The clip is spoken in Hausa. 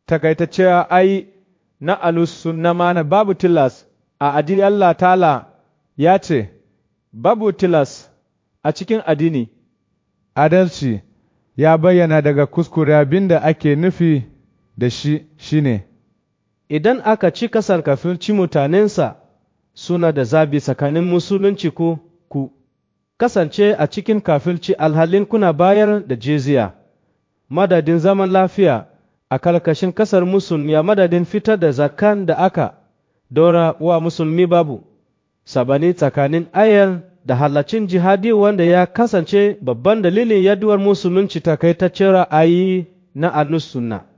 takaitacce ai na alusu na mana babu tilas a addini Allah ta'ala ya ce, Babu tilas a cikin addini. Adalci ya bayyana daga kuskure abin da ake nufi da shi shine, Idan aka ci kasar kafirci mutanensa suna da zabi tsakanin musulunci ko ku kasance a cikin kafirci alhalin kuna bayar da jizya, madadin zaman lafiya a karkashin kasar musulmi a madadin fitar da zakan da aka dora wa musulmi babu, sabani tsakanin ayar da halacin jihadi wanda ya kasance babban dalilin yaduwar musulunci takaitaccen ra'ayi na sunna